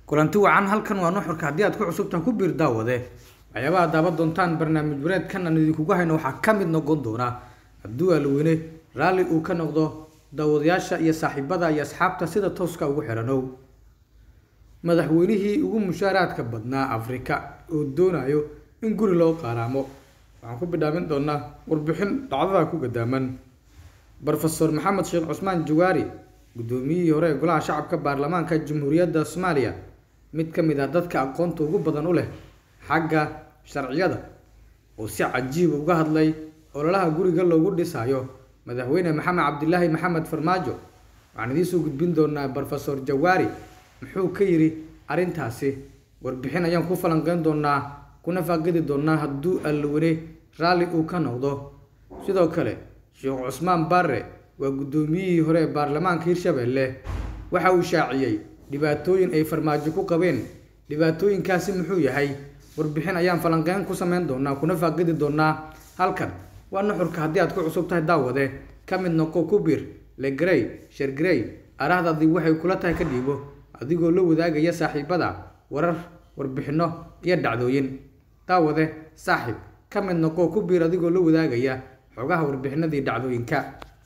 kulanti wacan halkan waa nuxurka haddii aad ku cusubtaha ku biir daawade waxyaabaha daaban doontaan barnaamij wareedkan aan idinkugu hayno waxaa ka mid noqon doona hadduu alweyne raalli uu ka noqdo daawadayaasha iyo saaxiibada iyo asxaabta sida tooska ugu xiranow madaxweynihii ugu mushaaraadka badnaa afrika oo doonayo in guri loo qaaraamo waxaan ku bidhaamin doonaa warbixin dhacdada ku gadaaman rofeor maxamed sheekh cusmaan jawaari guddoomiyihii hore ee golaha shacabka baarlamaanka jamhuuriyadda soomaaliya mid ka mid ah dadka aqoonta ugu badan u leh xagga sharciyada oo si cajiiba uga hadlay ololaha guriga loogu dhisayo madaxweyne maxamed cabdilaahi maxamed farmaajo waxaan idiinsoo gudbin doonaa rofeor jawaari muxuu ka yidhi arrintaasi warbixin ayaan ku falanqeyn doonaa kuna faaqidi doonaa hadduu allawene raalli uu ka noqdo sidoo kale sheekh cusmaan barre waa guddoomiyihii hore ee baarlamaanka hirshabelle waxa uu shaaciyey dhibaatooyin ay farmaajo ku qabeen dhibaatooyinkaasi muxuu yahay warbixin ayaan falanqeyn ku sameyn doonaa kuna faaqidi doonaa halkan waa nuxurka haddii aad ku cusub tahay daawade ka mid noqo ku biir legrey shergrey arahdaadii waxay kula tahay ka dhiibo adigoo la wadaagaya saaxiibada warar warbixinno iyo dhacdooyin daawade saaxiib ka mid noqo ku biir adigoo la wadaagaya xogaha warbixinadii dhacdooyinka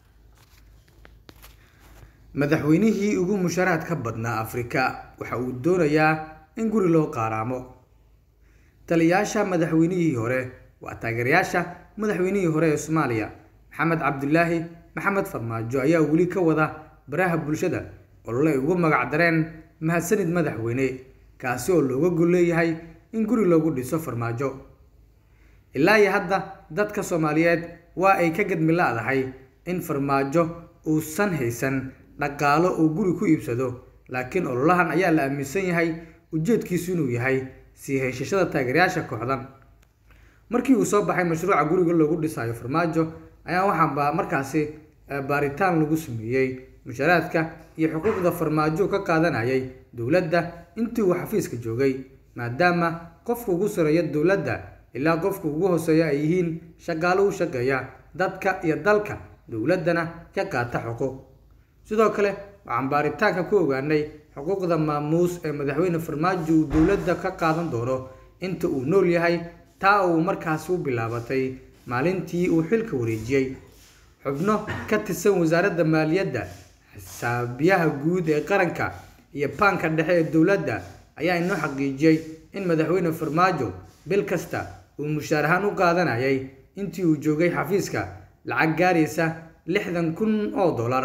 madaxweynihii ugu musharaadka badnaa afrika waxa uu doonayaa in guri loo qaaraamo taliyaasha madaxweynihii hore waa taageerayaasha madaxweynihii hore ee soomaaliya maxamed cabdilaahi maxamed farmaajo ayaa weli ka wada baraha bulshada olole ay ugu magac dareen mahadsanid madaxweyne kaasi oo looga gol leeyahay in guri loogu dhiso farmaajo ilaa iyo hadda dadka soomaaliyeed waa ay ka gadmi la-dahay in farmaajo uusan haysan dhaqaalo uu guri ku iibsado laakiin ololahan ayaa la aaminsan yahay ujeedkiisu inuu yahay sii haysashada taageerayaasha kooxdan markii uu soo baxay mashruuca guriga loogu dhisayo farmaajo ayaa waxaanba markaasi baaritaan lagu sameeyey musharaadka iyo xuquuqda farmaajo ka qaadanayay dowladda intii uu xafiiska joogay maadaama qofka ugu sareeya dowladda ilaa qofka ugu hooseeya ay yihiin shaqaalo u shaqeeya dadka iyo dalka dowladdana ka qaata xuquuq sidoo kale waxaan baaritaanka ku ogaanay xuquuqda maamuus ee madaxweyne farmaajo uu dowladda ka qaadan doono inta uu nool yahay taa uu markaasi u bilaabatay maalintii uu xilka wareejiyey xubno ka tirsan wasaaradda maaliyadda xisaabiyaha guud ee qaranka iyo baanka dhexe ee dowladda ayaa inoo xaqiijiyey in madaxweyne farmaajo bil kasta uu mushaar ahaan u qaadanayay intii uu joogay xafiiska lacag gaaraysa lixdan kun oo dollar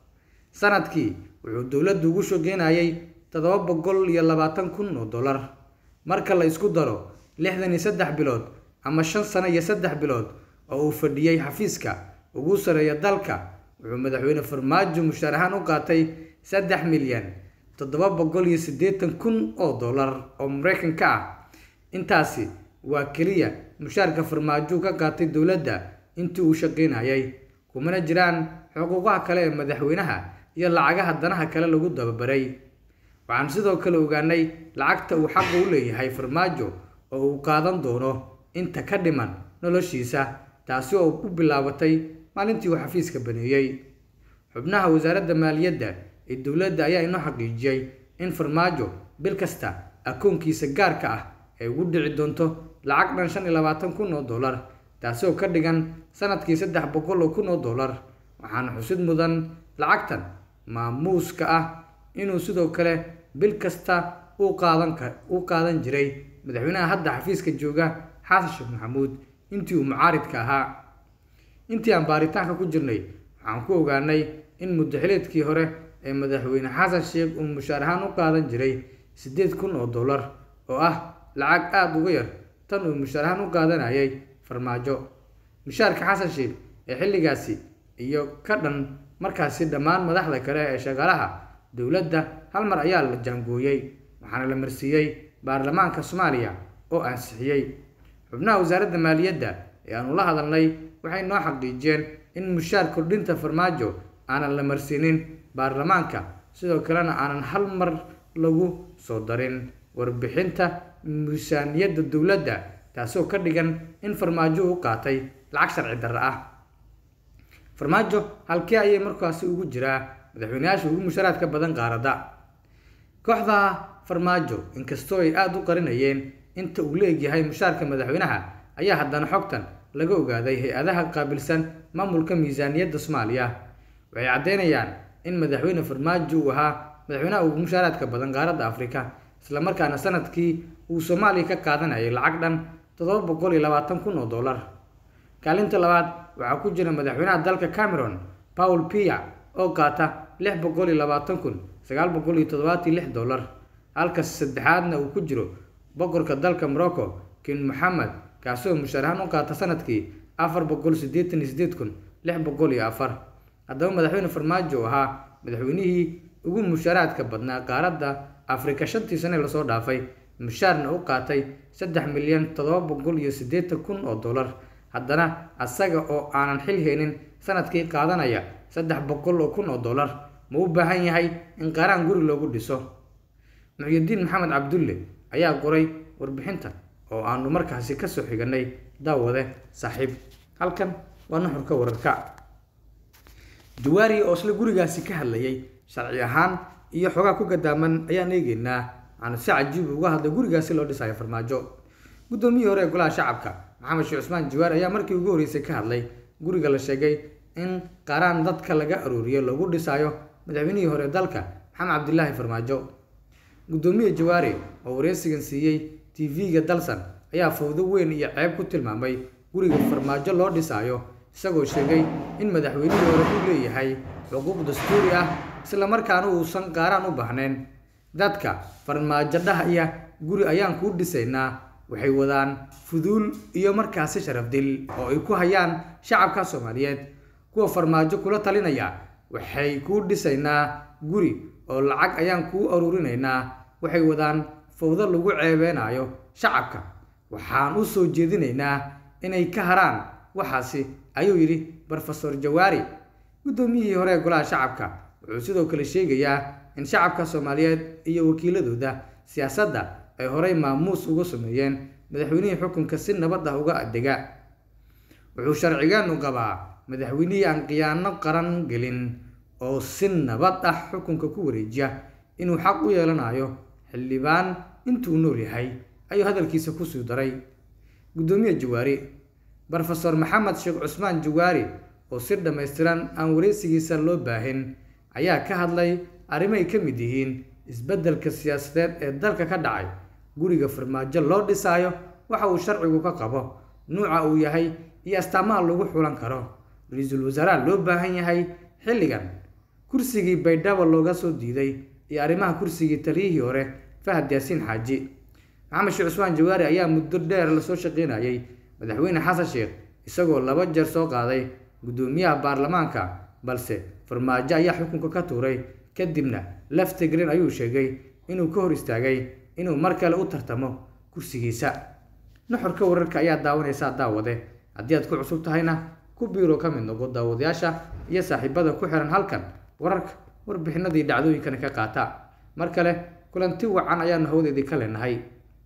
sanadkii wuxuu dowladdu ugu shaqeynayay toddoba boqol iyo labaatan kun oo dollar marka la isku daro lixdan iyo saddex bilood ama shan sano iyo saddex bilood oo uu fadhiyey xafiiska ugu sareeya dalka wuxuu madaxweyne farmaajo mushaar ahaan u qaatay saddex milyan toddoba boqol iyo siddeetan kun oo dollar oo mareykanka ah intaasi waa keliya mushaarka farmaajo ka qaatay dowladda intii uu shaqeynayay kumana jiraan xuquuqaha kale ee madaxweynaha iyo lacagaha danaha kale lagu dababaray waxaan sidoo kale ogaanay lacagta uu xaqa u leeyahay farmaajo oo uu qaadan doono inta ka dhiman noloshiisa taasi oo u bilaabatay maalintii uu xafiiska baneeyey xubnaha wasaaradda maaliyadda ee dowladda ayaa inoo xaqiijiyey in farmaajo bil kasta akoonkiisa gaarka ah ay ugu dhici doonto lacag dhan shan iyo labaatan kun oo dollar taasi oo ka dhigan sanadkii saddex boqol oo kun oo dollar waxaana xusid mudan lacagtan maamuuska ah inuu sidoo kale bil kasta u qaadan u qaadan jiray madaxweynaha hadda xafiiska jooga xasan sheekh maxamuud intii uu mucaaridka ahaa intii aan baaritaanka ku jirnay waxaan ku ogaanay in muddaxileedkii hore ee madaxweyne xasan sheekh uu mushaar ahaan u qaadan jiray siddeed kun oo dollar oo ah lacag aada uga yar tan uu mushaar ahaan u qaadanayay farmaajo mushaarka xasan sheekh ee xilligaasi iyo ka dhan markaasi dhammaan madaxda kale ee shaqaalaha dowladda hal mar ayaa la jaangooyey waxaana la marsiiyey baarlamaanka soomaaliya oo ansixiyey xubnaha wasaaradda maaliyadda ee aanu la hadalnay waxay noo xaqiijiyeen in mushaar kordhinta farmaajo aanan la marsiinin baarlamaanka sidoo kalena aanan hal mar lagu soo darin warbixinta miisaaniyadda dowladda taasoo ka dhigan in farmaajo u qaatay lacag sharci darre ah farmaajo halkee ayay markaasi ugu jiraa madaxweyneyaasha ugu musharaadka badan qaaradda kooxda farmaajo inkastoo ay aada u qarinayeen inta uu la egyahay mushaarka madaxweynaha ayaa haddana xogtan laga ogaaday hay-adaha qaabilsan maamulka miisaaniyadda soomaaliya waxay caddeynayaan in madaxweyne farmaajo uu ahaa madaxweynaha ugu mushaaraadka badan qaaradda afrika islamarkaana sanadkii uu soomaaliya ka qaadanayay lacag dhan toddoba boqol iyo labaatan kun oo dollar kaalinta labaad waxaa ku jira madaxweynaha dalka cameron paul pia oo qaata lix boqol iyo labaatan kun sagaal boqol iyo toddobaatan lix dollar halka saddexaadna uu ku jiro boqorka dalka morocco king moxamed kaasoo mushaarahaan u qaata sanadkii afar boqol siddeetan iyo sideed kun lix boqol iyo afar haddaba madaxweyne farmaajo oo ahaa madaxweynihii ugu mushaaraadka badnaa qaaradda afrika shantii sane lasoo dhaafay mushaarna u qaatay saddex milyan toddoba boqol iyo siddeetan kun oo dollar haddana asaga oo aanan xil haynin sanadkii qaadanaya saddex boqol oo kun oo dollar ma u baahan yahay in qaaraan guri loogu dhiso muxyidiin maxamed cabdulle ayaa qoray warbixintan oo aanu markaasi kasoo xiganay daawade saaxiib halkan waa nuxurka wararka jawaari oo isla gurigaasi ka hadlayay sharci ahaan iyo xoogaa ku gadaaman ayaan eegeynaa aanu si cajiib uga hadlay gurigaasi loo dhisayo farmaajo guddoomiyihii hore ee golaha shacabka maxamed sheekh cusmaan jawaari ayaa markii ugu horreysay ka hadlay guriga la sheegay in qaaraan dadka laga arooriyo lagu dhisaayo madaxweynihii hore dalka maxamed cabdilaahi farmaajo guddoomiye jawaari oo wareysigan siiyey tv-ga dalsan ayaa fawdo weyn iyo ceeb ku tilmaamay guriga farmaajo loo dhisaayo isagoo sheegay in madaxweynihii hore uu leeyahay xuquuq dastuuri ah islamarkaana uusan qaaraan u baahnayn dadka farmaajo dhahaya guri ayaan kuu dhisaynaa waxay wadaan fuduul iyo markaasi sharaf dil oo ay ku hayaan shacabka soomaaliyeed kuwa farmaajo kula talinaya waxay kuu dhisaynaa guri oo lacag ayaan kuu aruurinaynaa waxay wadaan fawdo lagu ceebeynayo shacabka waxaan u soo jeedinaynaa inay ka haraan waxaasi ayuu yidhi brofesor jawaari guddoomiyihii hore ee golaha shacabka wuxuu sidoo kale sheegayaa in shacabka soomaaliyeed iyo wakiiladooda siyaasadda ay horey maamuus uga sameeyeen madaxweynihii xukunka si nabad ah uga adega wuxuu sharcigeenu qabaa madaxweynihii aan khiyaano qaran gelin oo si nabad ah xukunka ku wareejiya inuu xaq u yeelanayo xildhibaan intuu nool yahay ayuu hadalkiisa kusii daray guddoomiye jawaari brofesor maxamed sheekh cusmaan jawaari oo si dhammaystiran aan wareysigiisa loo baahin ayaa ka hadlay arrimoay ka mid yihiin isbeddelka siyaasadeed ee dalka ka dhacay guriga farmaajo loo dhisaayo waxa uu sharcigu ka qabo nuuca uu yahay iyo astaamaha lagu xulan karo ra-iisul wasaaraha loo baahan yahay xilligan kursigii baydhabo looga soo diiday iyo arrimaha kursigii taliyihii hore fahad yaasiin xaaji maxamed sheekh cusmaan jawaari ayaa muddo dheer lasoo shaqeynayay madaxweyne xasan sheekh isagoo laba jeer soo qaaday guddoomiyaha baarlamaanka balse farmaajo ayaa xukunka ka tuuray kadibna laftigreen ayuu sheegay inuu ka hor istaagay inuu mar kale u tartamo kursigiisa nuxurka wararka ayaa daawanaysaa daawade haddii aad ku cusub tahayna ku biiro ka mid noqo daawadayaasha iyo saaxiibada ku xiran halkan wararka warbixinadii dhacdooyinkana ka qaata mar kale kulanti wacan ayaanu hawdeedii ka leenahay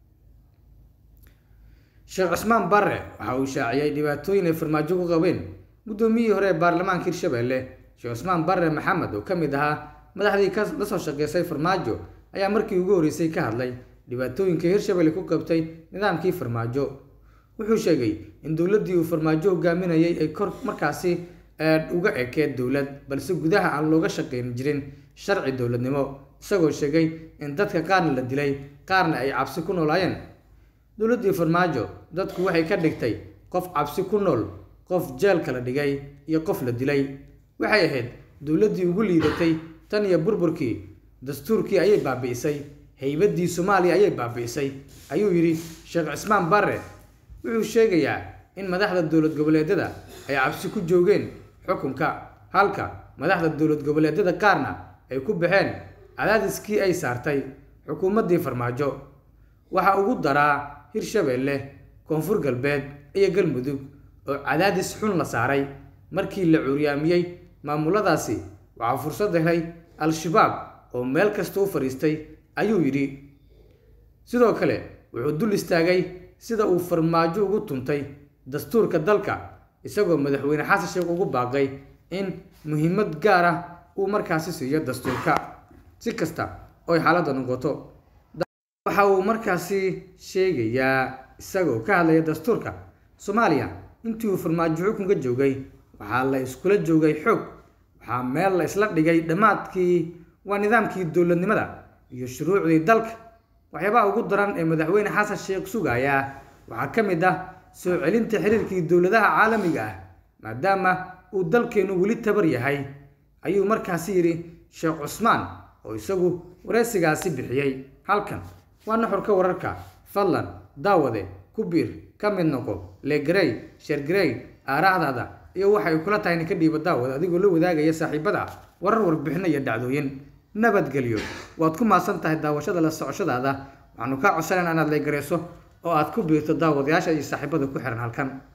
sheekh cusmaan barre waxa uu shaaciyay dhibaatooyin ay farmaajo ku qabeen guddoomiyihii hore ee baarlamaanka hirshabelle sheekh cusmaan barre maxamed oo ka mid ahaa madaxdii ka la soo shaqeysay farmaajo ayaa markii ugu horreysay ka hadlay dhibaatooyinka hirshabelle ku qabtay nidaamkii farmaajo wuxuu sheegay in dowladdii uu farmaajo hogaaminayay ay kor markaasi uga ekeed dowlad balse gudaha aan looga shaqayn jirin sharci dowladnimo isagoo sheegay in dadka qaarna la dilay qaarna ay cabsi ku noolaayeen dowladdii farmaajo dadku waxay ka dhigtay qof cabsi ku nool qof jeelka la dhigay iyo qof la dilay waxay ahayd dowladdii ugu liidatay tan iyo burburkii dastuurkii ayay baabi'isay haybaddii soomaaliya ayay baabi'isay ayuu yidhi sheekh cismaan barre wuxuu sheegayaa in madaxda dowlad goboleedyada ay cabsi ku joogeen xukunka halka madaxda dowlad goboleedyada qaarna ay ku baxeen cadaadiskii ay saartay xukuumaddii farmaajo waxaa ugu daraa hirshabelle koonfur galbeed iyo galmudug oo cadaadis xun la saaray markii la curyaamiyey maamuladaasi waxaa fursad helay al-shabaab oo meel kasta u fadhiistay ayuu yidhi sidoo kale wuxuu dul istaagay sida uu farmaajo ugu tuntay dastuurka dalka isagoo madaxweyne xasan sheekh ugu baaqay in muhiimad gaar ah uu markaasi siiyo dastuurka si kasta ooy xaaladda noqoto waxa uu markaasi sheegayaa isagoo ka hadlaya dastuurka soomaaliya intii uu farmaajo xukunka joogay waxaa la iskula joogay xoog waxaa meel la isla dhigay dhammaadkii waa nidaamkii dowladnimada iyo shuruucdii dalka waxyaabaha ugu daran ee madaxweyne xasan sheekh sugaya waxaa ka mid ah soo celinta xiriirkii dowladaha caalamiga ah maadaama uu dalkeenu weli tabar yahay ayuu markaasi yidhi sheekh cusmaan oo isagu wareysigaasi bixiyey halkan waa nuxurka wararka fadlan daawade ku biir ka mid noqo legrey shergrey aaraahdaada iyo waxay kula tahay ninka dhiiba daawad adigoo la wadaagaya saaxiibada warar warbixino iyo dhacdooyin nabadgelyo waad ku maasan tahay daawashada la socoshadaada waxaanu kaa codsanayna inaad leegareyso oo aad ku biirto daawadayaasha iyo saaxiibada ku xiran halkan